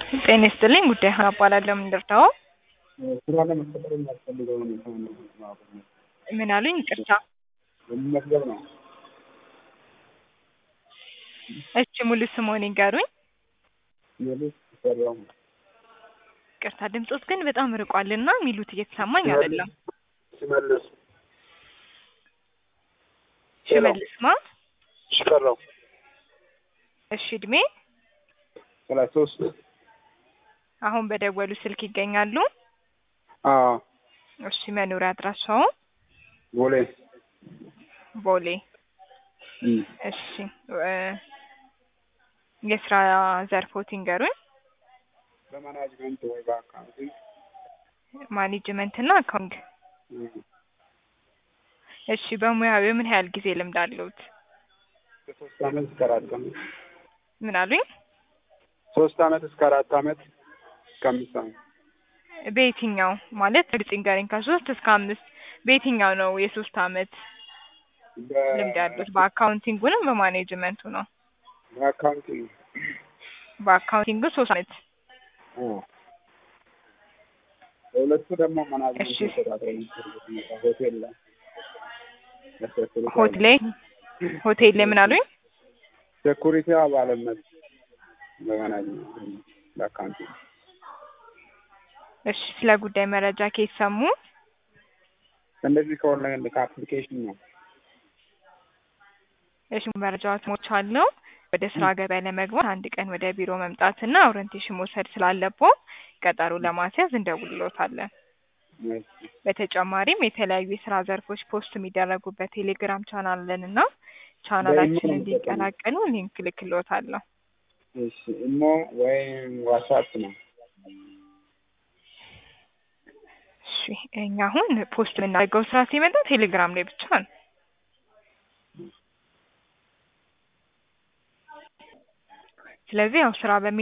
ጤና ይስጥልኝ ጉዳይ ሀና እባላለሁ። ምን ልርዳዎ? ስራ ለመቀጠር የሚያስፈልገው ሁኔታ ነው ማወቅ ነው። ምን አሉኝ? ይቅርታ። ለመመዝገብ ነው። እሺ ሙሉ ስምዎን ይንገሩኝ? ሌሎች ሰራው ይቅርታ ድምጾት ግን በጣም ርቋልና የሚሉት እየተሰማኝ አይደለም። ሲመልስ ሽመልስ ማ? ሽፈራው እሺ እድሜ? ሰላሳ ሶስት አሁን በደወሉ ስልክ ይገኛሉ? አዎ እሺ መኖሪያ አድራሻዎ? ቦሌ ቦሌ። እም። እሺ እ የስራ ዘርፎት ይንገሩኝ? በማናጅመንት ወይ በአካውንቲንግ ማኔጅመንት እና አካውንት። እም። እሺ በሙያው ምን ያህል ጊዜ ልምድ አለዎት? ከሶስት አመት እስከ አራት አመት ምን አሉኝ? ሶስት አመት እስከ አራት አመት እስከ አምስት አመት በየትኛው ማለት እርግጥ ይንገረኝ። ከሶስት እስከ አምስት በየትኛው ነው የሶስት አመት ልምድ ያሉት? በአካውንቲንጉ ነው በማኔጅመንቱ ነው? በአካውንቲንግ በአካውንቲንጉ ሶስት አመት። አዎ። በሁለቱ ደግሞ እሺ። ማናጅመንት ተቆጣጣሪ ሆቴል ላይ ለሴኩሪቲ ሆቴል ላይ ሆቴል ላይ ምን አሉኝ? ሴኩሪቲ አባልነት በማናጅመንት በአካውንቲንግ እሺ ስለ ጉዳይ መረጃ ከየት ሰሙ? እንደዚህ ከኦንላይን ከአፕሊኬሽን ነው። እሺ መረጃዎች ሞልቻለሁ። ወደ ስራ ገበያ ለመግባት አንድ ቀን ወደ ቢሮ መምጣትና ኦሪንቴሽን መውሰድ ስላለብዎ ቀጠሮ ለማስያዝ እንደውልዎታለን። እሺ። በተጨማሪም የተለያዩ የስራ ዘርፎች ፖስት የሚደረጉበት ቴሌግራም ቻናል አለን እና ቻናላችን በኢሜል እንዲቀላቀሉ ሊንክ ልክልዎታለሁ። እሺ ኢሞ ወይም ዋትስአፕ ነው። እሺ እኛ አሁን ፖስት የምናደርገው ስራ ሲመጣ ቴሌግራም ላይ ብቻ ነው። ስለዚህ ያው ስራ በሚ